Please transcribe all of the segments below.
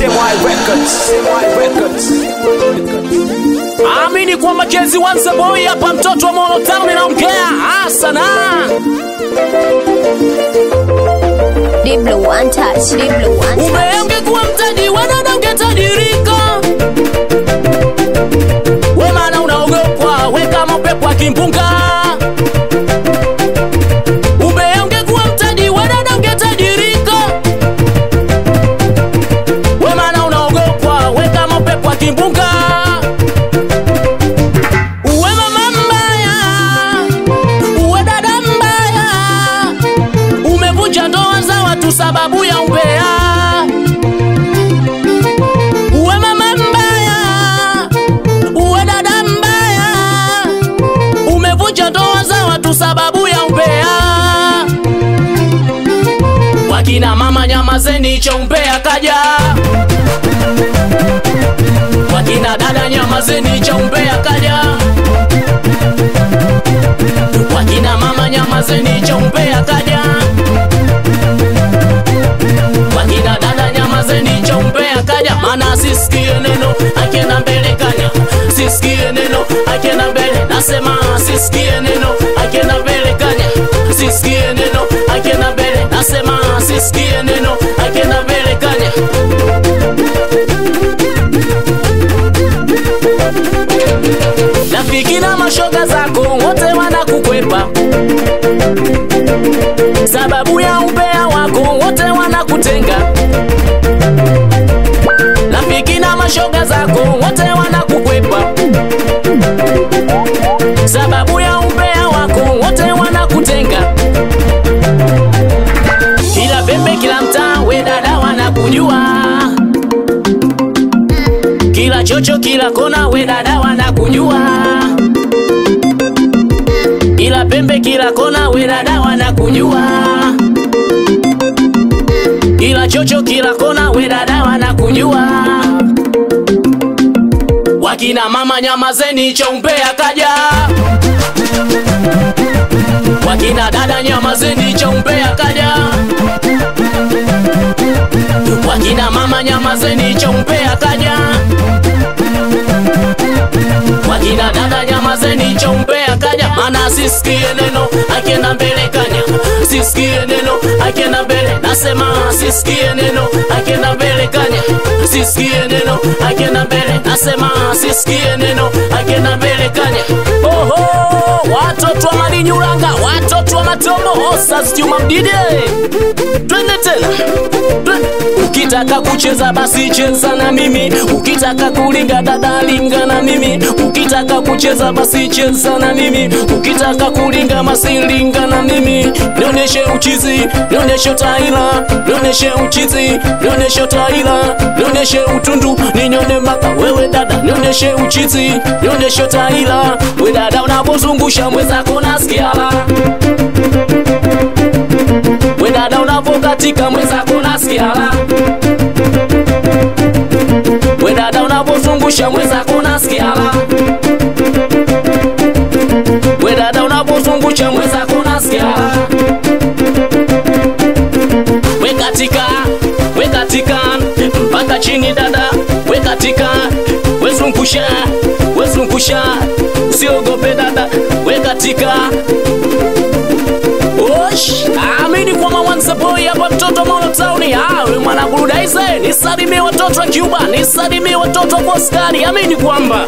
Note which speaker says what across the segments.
Speaker 1: CY Records. CY Records.
Speaker 2: Amini kwamba Jezi Wanze Boy hapa mtoto wa Molo Town naongea asana.
Speaker 3: Deep blue one touch, deep blue one touch.
Speaker 2: Umeongekuwa mtaji wadada ungetajirika. We maana unaogopwa, we kama upepo wa kimbunga. Umeongekuwa mtaji wadada ungetajirika. We maana unaogopwa, we kama upepo wa kimbunga. Uwe mama mbaya, uwe dada mbaya, umevunja ndoa za watu sababu ya umbea. Uwe mama mbaya, uwe dada mbaya, umevunja ndoa za watu sababu ya umbea. Wakina mama nyamazeni, cho umbea kaja. Wakina dada nyamazeni, cha umbea kaja. Wakina mama nyamazeni, cha umbea kaja. Wakina dada nyamazeni, cha umbea kaja. Mana sisikie neno akienda mbele kanya, sisikie neno akienda mbele, nasema sisikie neno akienda mbele kanya, sisikie neno akienda mbele, nasema sisikie neno akienda mbele kanya. Rafiki na mashoga zako wote wanakukwepa, sababu ya umbea wako wote wanakutenga. Rafiki na mashoga zako wote wanakukwepa, sababu ya umbea wako wote wanakutenga. Kila pembe, kila mtaa, we dada wanakujua kila chocho kila kona we dada wanakujua kila pembe kila kona we dada wanakujua kila chocho kila kona we dada wanakujua wakina mama nyamazeni choumbea kaja wakina dada nyamazeni choumbea kaja wakina mama nyamazeni choumbea kaja wakina dada nyamazeni choumbea kaja mana sisikie neno akienda mbele kanya sisikie neno akienda mbele nasema sisikie neno akienda mbele kanya sisikie neno akienda mbele nasema sisikie neno akienda mbele kanya oho watoto wa malinyuranga watoto wa matombo osas juma mdide twende tena Twende. ukitaka kucheza basi cheza na mimi ukitaka kulinga dada linga na mimi ukitaka kucheza basi cheza na mimi ukitaka kulinga basi linga na mimi nionyeshe uchizi nionyeshe taila nionyeshe uchizi nionyeshe taila nionyeshe utundu ninyone mpaka wewe dada nionyeshe uchizi nionyeshe taila we dada unapozungusha mwenzako nasikiala we dada unapokatika mwenzako nasikiala we dada unapozungusha mwenzako nasikiala we dada unapozungusha mwenzako nasikiala we katika we katika mpaka chini dada we katika we zungusha we zungusha usiogope dada we katika Osh, amini kwa mawanza boy hapa mtoto Molo Town. Ah, wewe mwana burudaize, nisalimie watoto wa Cuba, nisalimie watoto wa Boston. Amini kwamba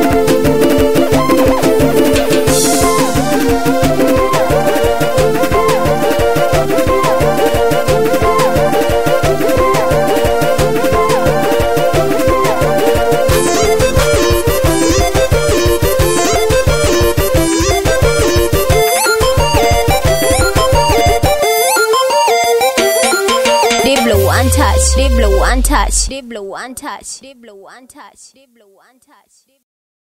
Speaker 3: Deep blue one touch, deep blue one touch, deep blue one touch, deep blue one touch, deep blue one touch.